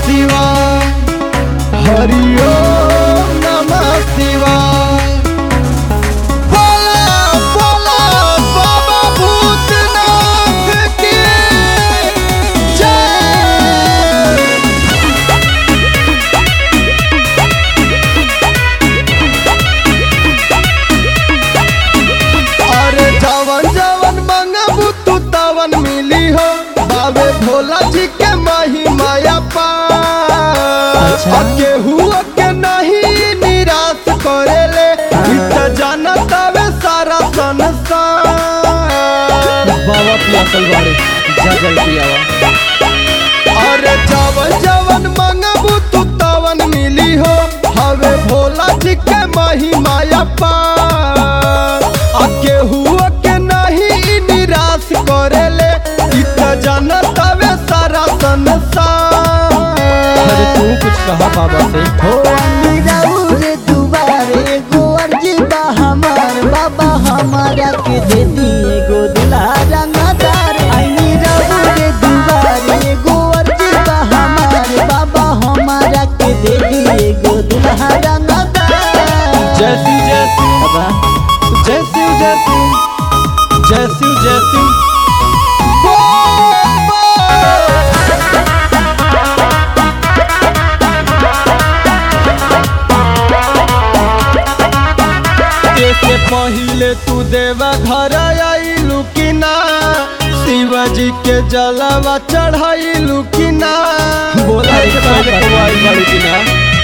शिवाय हरि ओम नमः शिवाय बोला बोला बाबा भूतनाथ की जय अरे जवन जवन मंगबू तू तवन मिली हो बाबे भोला जी के माही माया अच्छा। केहू के नहीं निराश करेले इ त जानत हवे सारा संसार बाबा पियासल बाड़े जा जल पियावा अरे जवन जवन मंगबू तू तवन मिली हो हवे भोला जी के माही माया पार आ केहू के नहीं निराश करेले इ त जानत हवे सारा संसार अरे तू कुछ कहा बाबा से हो अमीराउर दुबारे एगो अर्जी बा हमार बाबा हमारा के दे दिए गो दुल्हा रंगदार अमीराउर दुबारे एगो अर्जी बा हमार बाबा हमारा के दे दिए गो दुल्हा रंगदार जैसी जैसी बाबा जैसी जैसी जैसी जैसी बोल बोल। से पहिले तू देवा घर आइलू कि ना शिवाजी के जलवा चढ़ाइलू कि ना बोला के पहले कुमारी बाड़ी की ना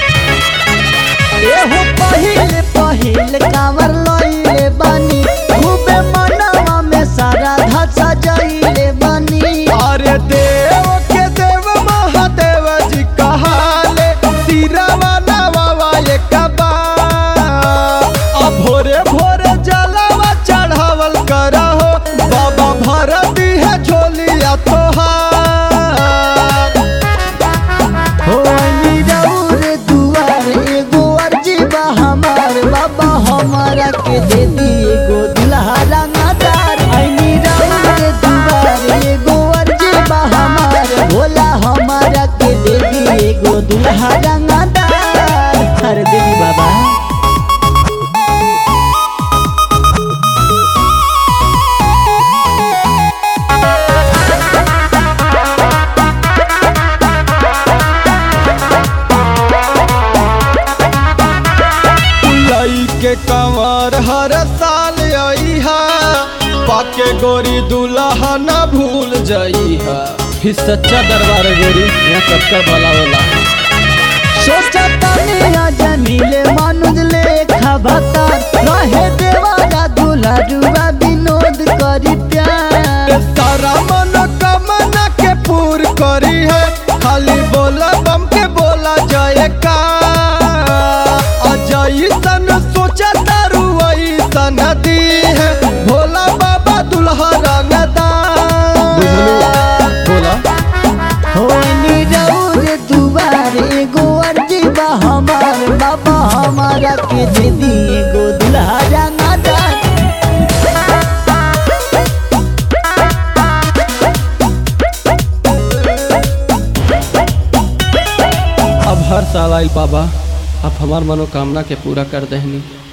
एहो पहिले पहिले कांवर लइले बानी खूबे मनवा में सारा धसा जइले बानी अरे देव के देव महादेव जी कहाले सिरवा नवा एक बार अब भोरे भोरे जलवा चढ़ावल करहो बाबा भरती है झोलिया तोहार हो नीरौर दुआर एगो अर्जी बा हमार बाबा हमारा के दे दिए गो दुल्हा रंगदार आई नीरौर दुआर एगो अर्जी बा हमार भोला हमारा के दे दिए गो दुल्हा रंगदार अरे देवी बाबा लई के कंवर हर साल अइहा पाके गोरी दुल्हा न भूल जइहा फिर सच्चा दरबार है गोरी यहाँ सबका भला होला सोचा तानिया जमीले मानुज लेखा भता रहे देवारा दूल्हा जुआ विनोद करी प्यार सारा मनोकामना के पूर करी है खाली बोला बम के बोला जय का अजय सन सोचा तारू ऐसन दी है भोला बाबा दुल्हा रंगदार बोला हो नीरौर दुआर एगो अर्जी बा हमार बाबा हमारा के दे दिए गो दुल्हा रंगदार अब हर साल आई बाबा अब हमार मनोकामना के पूरा कर दहनी